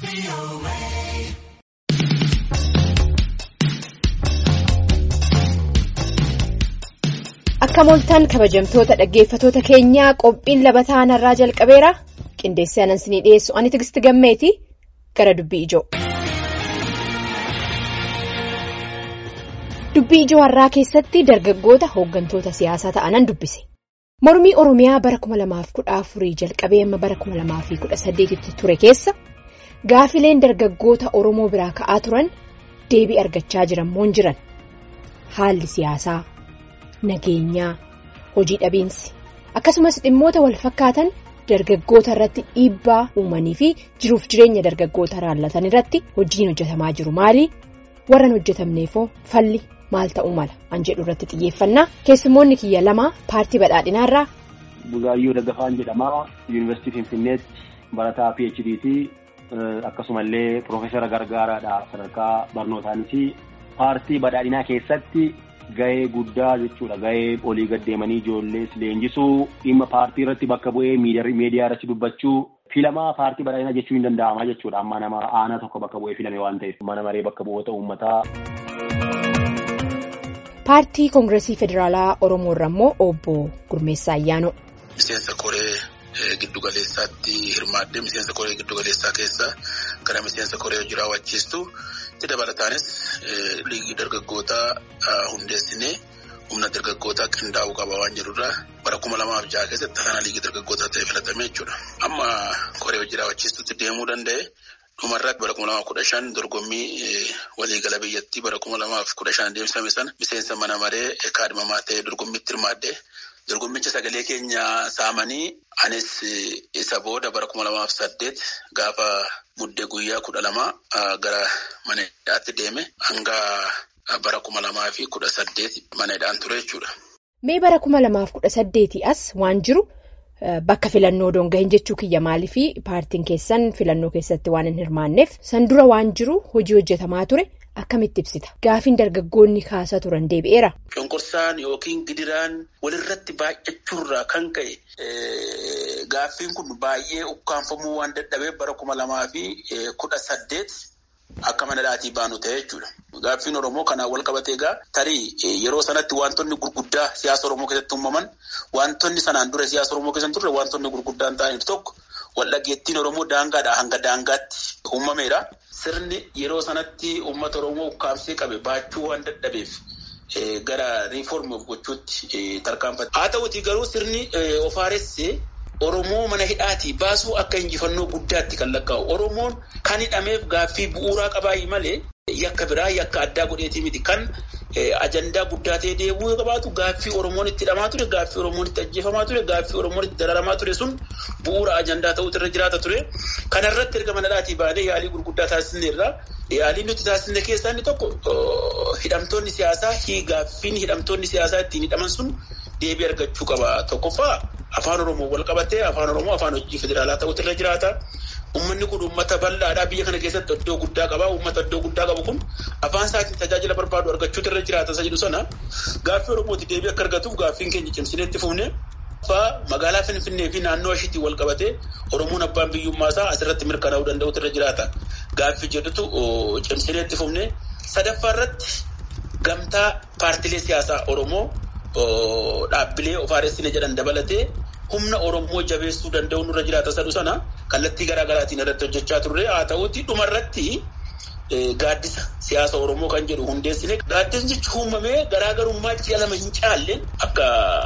Akka mooltaan kabajamtoota dhaggeeffatoota keenyaa qophiin labataa narraa jalqabeera qindeessee anan isinii dhiyeessu ani tigisti gammeeti gara dubbii ijoo. Dubbii ijoo har'aa keessatti dargaggoota hooggantoota siyaasaa ta'anan dubbise. Mormii Oromiyaa bara 2014 jalqabee amma bara 2018 ture keessa gaafileen dargaggoota Oromoo biraa ka'aa turan deebii argachaa jiran moon jiran haalli siyaasaa. Nageenyaa hojii dhabiinsi akkasumas dhimmoota wal fakkaatan dargaggoota irratti dhiibbaa uumanii fi jiruuf jireenya dargaggoota raallatan irratti hojiin hojjetamaa jiru maali warran hojjetamneefoo falli maal ta'uu mala an jedhu irratti xiyyeeffannaa keessummoonni kiyya lama paartii badhaadhinaarraa. Bugaayyoo Daggafaan jedhama yuunivarsiitii Finfinneetti barataa PHD'ti akkasumallee Piroofeesara Gargaaraadha sadarkaa barnootaanis paartii badhaadhinaa keessatti. Gahee guddaa jechuudha. Gahee olii gaddeemanii ijoollees leenjisuu dhimma paartii irratti bakka bu'ee miidiyaa irratti dubbachuu filamaa paartii badhaadhinaa jechuu hin danda'ama jechuudha. Amma nama aanaa tokko bakka bu'ee filame waan ta'eef mana maree bakka bu'oota uummataa. Paartii Koongireesii Federaalaa Oromoo irra immoo obbo Gurmeessaa Ayyaanoo. Miseensa koree giddugaleessaatti hirmaadde miseensa koree giddugaleessaa keessa gara miseensa koree hojii raawwachiistu. itti dabalataanis liigii dargaggootaa hundeessinee humna dargaggootaa qindaa'uu qaba waan jedhurraa bara kuma lamaaf jaha keessatti kana liigii dargaggootaa ta'e filatame jechuudha. Amma koree hojii raawwachiistutti deemuu danda'e dhumarratti bara kuma lamaaf kudha shan dorgommii waliigala biyyattii bara kuma lamaaf kudha shan deemsifame sana miseensa mana maree kaadhimamaa ta'ee dorgommiitti hirmaadde. Dorgommicha sagalee keenya saamanii anis isa booda bara kuma lamaaf saddeet gaafa muddee guyyaa kudha lama gara mana hidhaatti deeme hanga bara kuma lamaa fi kudha saddeet mana hidhaan ture jechuudha. Mee bara kuma lamaaf kudha saddeetii as waan jiru bakka filannoo doongahin jechuu kiyya maalii fi paartiin keessan filannoo keessatti waan hin hirmaanneef san dura waan jiru hojii hojjetamaa ture. Akkamitti ibsita gaafiin dargaggoonni kaasaa turan deebi'eera. Cunqursaan yookiin gidiraan walirratti baay'achuurraa kan ka'e gaaffiin kun baay'ee ukkaanfamuu waan dadhabeef bara kuma lamaa fi kudha saddeet akka mana hidhaatii baanu ta'e jechuudha. Gaaffiin Oromoo kanaan wal qabatee egaa tarii yeroo sanatti wantoonni gurguddaa siyaasa Oromoo keessatti uumaman wantoonni sanaan dura siyaasa Oromoo keessatti turre wantoonni gurguddaan ta'aniif tokko waldhageettiin Oromoo daangaadhaa hanga daangaatti uumameera. Sirni yeroo sanatti uummata Oromoo ukkaamsee qabe baachuu waan dadhabeef gara riiformii of gochuutti tarkaanfate. Haa ta'uutii garuu sirni ofaaressee Oromoo mana hidhaatii baasuu akka injifannoo guddaatti kan lakkaa'u. Oromoon kan hidhameef gaaffii bu'uuraa qabaayi malee yakka biraa yakka addaa godheetii miti. Kan ajandaa guddaa ta'ee deemuu qabaatu gaaffii Oromoon itti hidhamaa ture, gaaffii Oromoon itti ajjeefamaa ture, gaaffii Oromoon itti dararamaa ture sun bu'uura ajandaa ta'uutu irra jiraata ture. Kanarratti erga mana hidhaatii baanee yaalii gurguddaa taasisneerra. Yaaliin nuti taasisne keessaa inni tokko hidhamtoonni siyaasaa gaaffiin hidhamtoonni siyaasaa ittiin hidhaman sun deebii argachuu qaba. Tokkoffaa afaan Oromoo wal qabatee afaan Oromoo afaan hojii federaalaa ta'uutu irra jiraata. Uummanni kun uummata bal'aadhaa biyya kana keessatti iddoo guddaa qaba. Uummata iddoo guddaa qabu kun afaan isaatiin tajaajila barbaadu argachuutu irra jiraata isa jedhu sana gaaffii Oromooti deebii akka argatuuf gaaffiin keenya cimsinee itti fufne. Magaalaa Finfinnee fi naannoo ishiitiin wal qabatee Oromoon abbaan biyyummaa isaa asirratti mirkanaa'uu danda'utu irra jiraata. Gaaffii jedhutu cimsinee itti fufne. Sadaffaa irratti gamtaa paartilee siyaasaa Oromoo dhaabbilee ofaaressine jedhan dabalatee humna Oromoo jabeessuu danda'u nurra jiraata sadhu sana kallattii garaa garaatiin irratti hojjechaa turre haa ta'uuti dhumarratti gaaddisa siyaasa Oromoo kan jedhu hundeessine gaaddisni uumamee garaagarummaa ji'a lama hin caalle akka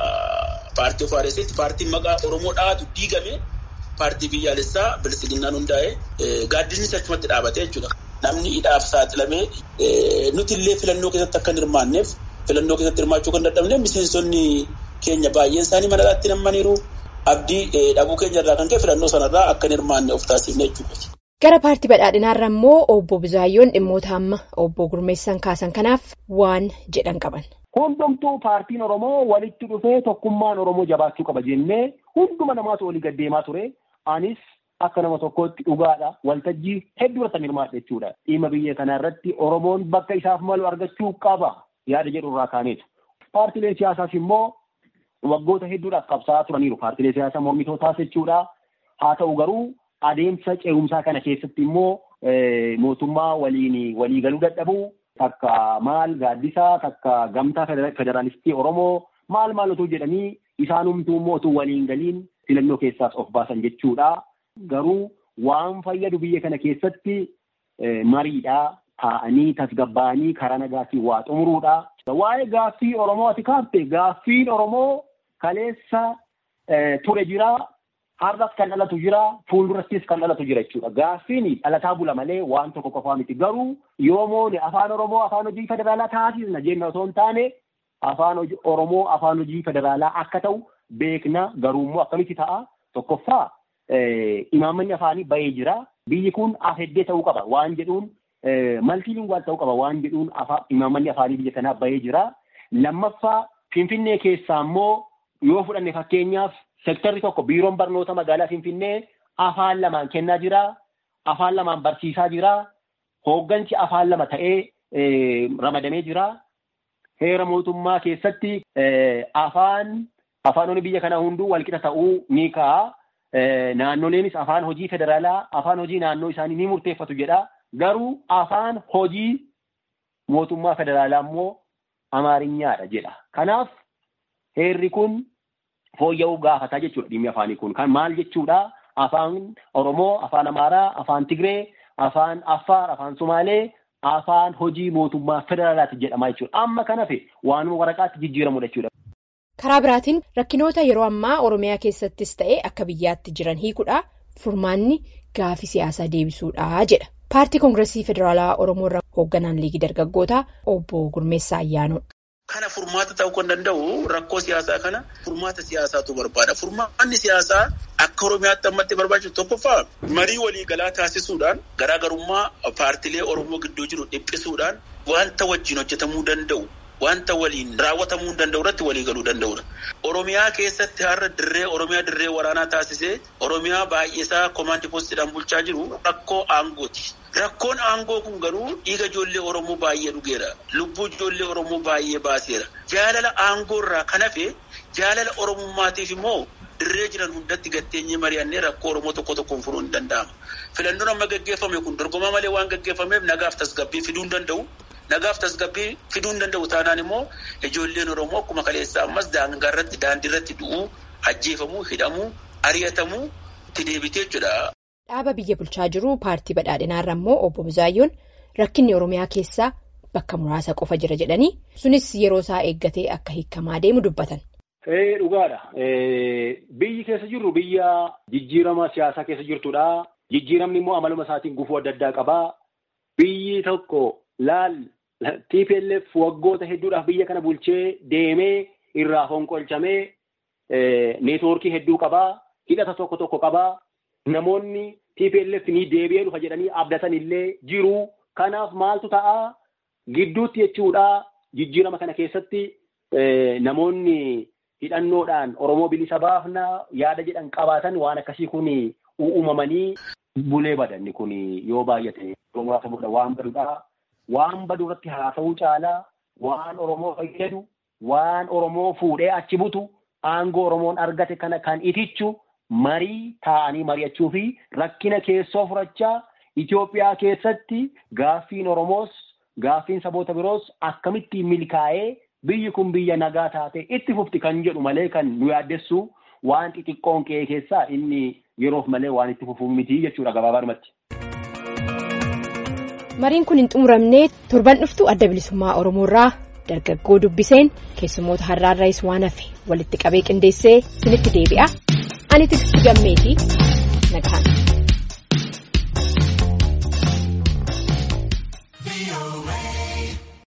paartii ofaaressitti paartiin maqaa Oromoo dhaatu diigame paartii biyyaalessaa bilisiginnaan hundaa'e gaaddisni achumatti dhaabatee jechuudha. Namni hidhaaf saaxilamee nuti illee filannoo keessatti akka hin hirmaanneef filannoo keessatti hirmaachuu kan dadhabne miseensonni keenya baay'een isaanii mana hidhaatti nammaniiru abdii dhabuu keenya irraa kan ka'e filannoo sanarraa akka hin hirmaanne of taasifne jechuudha. Gara paartii badhaadhinaarra immoo obbo Bizaayyoon dhimmoota amma obbo Gurmeessan kaasan kanaaf waan jedhan qaban. Hundumtuu paartiin Oromoo walitti dhufee tokkummaan Oromoo jabaachuu qaba jennee hunduma namaatu olii gaddeemaa ture. Anis akka nama tokkootti dhugaadha. Waltajjii hedduu irratti hirmaadha jechuudha. Dhimma biyya kana irratti Oromoon bakka isaaf malu argachuu qaba yaada jedhu irraa kaaneetu. Paartileen siyaasaas immoo waggoota hedduudhaaf qabsaa'aa turaniiru. Paartilee siyaasaa mormitootaas jechuudha. Haa ta'u garuu adeemsa ce'umsaa kana keessatti immoo mootummaa waliin waliigaluu dadhabuu takka maal gaaddisaa takka gamtaa federaalistii Oromoo maal maal otoo jedhanii isaanumtuu immoo otoo waliin galiin filannoo keessaas of baasan jechuudha. Garuu waan fayyadu biyya kana keessatti mariidhaa taa'anii tasgabbaa'anii karaa nagaatiin waa xumuruudha. Waa'ee gaaffii Oromoo ati kaafte gaaffiin Oromoo kaleessa ture jira. Har'as kan dhalatu jira. Fuuldurattis kan dhalatu jira jechuudha. Gaaffiin dhalataa bula malee waan tokko qofaa miti. Garuu yoomoon afaan Oromoo afaan hojii federaalaa taasisna jenna osoo hin taane afaan Oromoo afaan hojii federaalaa akka ta'u beekna. Garuu immoo akkamitti ta'a? Tokkoffaa imaammanni afaanii bahee jira. Biyyi kun afeddee ta'uu qaba waan jedhuun maltiilinguwaal ta'uu qaba waan jedhuun imaammanni afaanii biyya kanaa bahee jira. Lammaffaa Finfinnee keessaa immoo yoo fudhanne fakkeenyaaf sektarri tokko biiroon barnoota magaalaa Finfinnee afaan lamaan kennaa jira. Afaan lamaan barsiisaa jira. Hooggansi afaan lama ta'ee ramadamee jira. Heera mootummaa keessatti afaan afaanonni biyya kanaa hunduu walqixa ta'uu ni ka'a. Naannoleenis afaan hojii federaalaa afaan hojii naannoo isaanii ni murteeffatu jedha. Garuu afaan hojii mootummaa federaalaa immoo amaarinyaadha jedha. Kanaaf heerri kun fooyya'uu gaafataa jechuudha dhimmi afaanii kun. Kan maal jechuudha? Afaan Oromoo, afaan Amaaraa, afaan Tigree, afaan Affaar, afaan Sumaalee, afaan hojii mootummaa federaalaati jedhama jechuudha. Amma kan hafe waanuma waraqaatti jijjiiramudha jechuudha. Karaa biraatiin rakkinoota yeroo ammaa Oromiyaa keessattis ta'e akka biyyaatti jiran hiikuudha. Furmaanni gaafii siyaasaa deebisuudha jedha. Paartii Koongireesii Federaalaa Oromoo irraa hoogganaan liigii dargaggootaa obbo Gurmeessaa Ayyaanoo. Kana furmaata ta'uu kan danda'u rakkoo siyaasaa kana furmaata siyaasaatu barbaada. Furmaanni siyaasaa akka Oromiyaatti ammatti barbaachisu tokkoffaa marii waliigalaa taasisuudhaan garaagarummaa paartilee Oromoo gidduu jiru dhiphisuudhaan wanta wajjin hojjetamuu danda'u. Wanta waliin raawwatamuu danda'u irratti waliigaluu danda'udha. Oromiyaa keessatti har'a dirree Oromiyaa dirree waraanaa taasisee Oromiyaa baay'isaa koomaandii poostiidhaan bulchaa jiru rakkoo aangooti. Rakkoon aangoo kun garuu dhiiga ijoollee Oromoo baay'ee dhugeera. Lubbuu ijoollee Oromoo baay'ee baaseera. Jaalala aangoo irraa kan hafe jaalala Oromummaatiif immoo dirree jiran hundatti gatteenyee mari'annee rakkoo Oromoo tokko tokkoon furuun ni danda'ama. Filannoon amma gaggeeffame kun dorgomaa malee waan gaggeeffameef nagaaf tasgabbii fiduu hin danda'u. Nagaaf tasgabbii fiduu hin danda'u taanaan immoo ijoolleen Oromoo akkuma kaleessaa ammas daangaa irratti daandii irratti du'uu, ajjeefamuu, hidhamuu, ari'atamuu itti deebitee jechuudha. Dhaaba biyya bulchaa jiru paartii badhaadhinaarra immoo obbo Buzaayyoon rakkinni Oromiyaa keessaa bakka muraasa qofa jira jedhanii sunis yeroo isaa eeggatee akka hiikamaa deemu dubbatan. Dhugaadha. Biyyi keessa jirru biyya jijjiirama siyaasaa keessa jirtudha. Jijjiiramni immoo amaluma isaatiin gufuu adda addaa qaba. Biyyi tokko laal TPLF waggoota hedduudhaaf biyya kana bulchee deemee irraa fonqolchamee neetwoorkii hedduu qabaa. Hidhata tokko tokko qabaa. Namoonni TPLF ni deebi'ee dhufa jedhanii abdatan illee jiru. Kanaaf maaltu ta'a? Gidduutti jechuudha. Jijjiirama kana keessatti namoonni hidhannoodhaan Oromoo bilisa baafna yaada jedhan qabaatan waan akkasii kun uumamanii bulee badanni kun yoo baay'ate muraasa waan badudha. Waan badu irratti haasa'uu caalaa waan Oromoo fayyadu waan Oromoo fuudhee achi butu aangoo Oromoon argate kana kan itichu marii taa'anii mari'achuu fi rakkina keessoo furachaa Itoophiyaa keessatti gaaffiin Oromoos gaaffiin saboota biroos akkamittiin milkaa'ee biyyi kun biyya nagaa taate itti fufti kan jedhu malee kan nu yaaddessu waan xixiqqoon qe'ee keessaa inni yeroof malee waan itti fufu miti jechuudha gabaabaadhumatti. Mariin kun hin xumuramne torban dhuftu adda bilisummaa Oromoorraa dargaggoo dubbiseen keessummoota har'aarraayis waan hafe walitti qabee qindeessee isinitti deebi'a. Ani tiksti gammeetii nagaan.